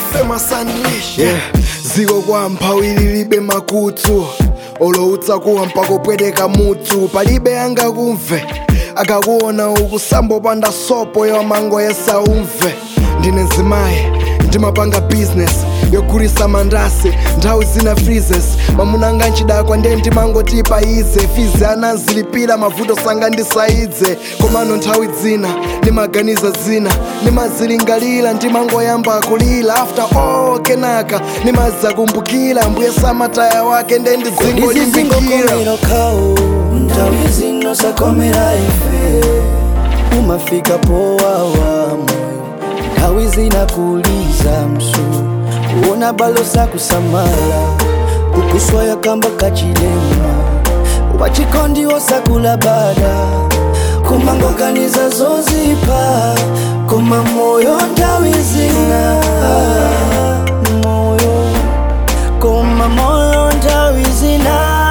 famous unleash yeah. ziko kwa mphawi lilibe makutu oloutsa kuwa mpakopweteka mutu palibe angakumve akakuona ukusambo panda sopo yamango yesaumve ndine nzimayi ndimapanga business yogulisa mandasi nthawi zina freezes mamunanga nchidakwa ndiye ndimangotipa ize fizi anazilipira mavuto sanga ndisaidze komano nthawi zina ndimaganiza zina ndimazilingalira ndimangoyamba kulira after all kenaka ndimazakumbukira mbuye samataya wake ndiye ndizingolimbikira ndizizingokomero kawo nthawi zino sakomera ife umafika powawa moyo nthawi zinakuliza msu kuona balo sakusamala kukuswaya kamba kachilema wachikondi wosakula bada kumangoganiza zozipa koma moyo nthawi zina moyo koma moyo nthawi zina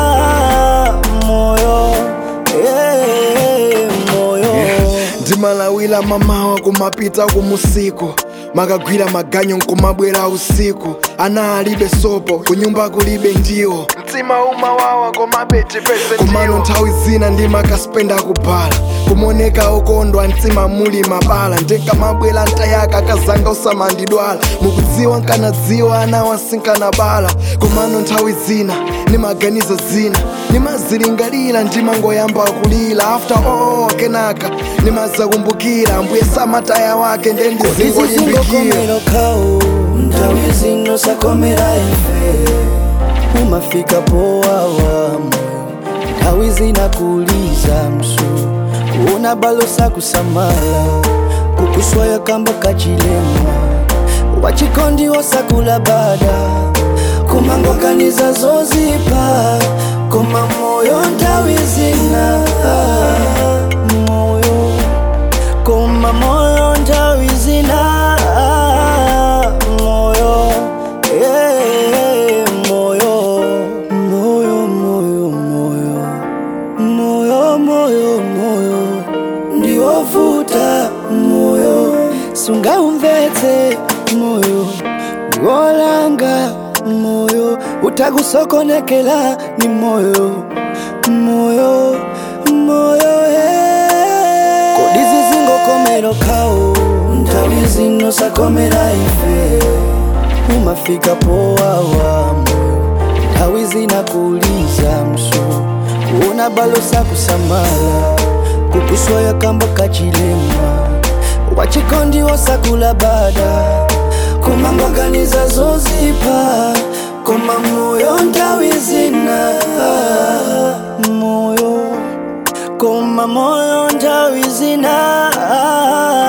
moyo yeah, moyo ndimalawira mamawa kumapita kumusiku makagwira maganyo nkumabwera usiku ana alibe sopo kunyumba kulibe ndiwo mtima umawawa komano nthawi zina ndimakaspenda kubhala kumoneka okondwa mtima muli mabala ndikamabwera ntayaka kazanga usamandidwala mukudziwa nkanadziwa ana wasinkana bala komano nthawi zina ndimaganiza zina ndimazilingalira ndimangoyamba kulira after all kenaka ndimazakumbukira mbuye samataya wake ndiye ndizingolimbikira ndizizingokomero kawo nthawi zino sakomera ife umafika powawa moyo nthawi zinakuliza msu kuona balo sakusamala kukuswaya kamba kachilema wachikondi wosakula bada kumangoganiza zozipa koma moyo nthawi zina moyo koma moyo nthawi zina moyo yeah, moyo moyo moyo moyo moyo moyo moyo ndiwovuta moyo sungaumvetse moyo ndiwolanga moyo utakusokonekela ni moyo moyo moyo yeah. kodi zizingokomero kawo nthawi zino sakomera ife umafika powawa moyo nthawi zinakuliza msu kuona balo sakusamala kukuswaya kamba kachilema wachikondi wosakula bada kumangoganiza zozipa koma moyo nthawi zina moyo koma moyo nthawi zina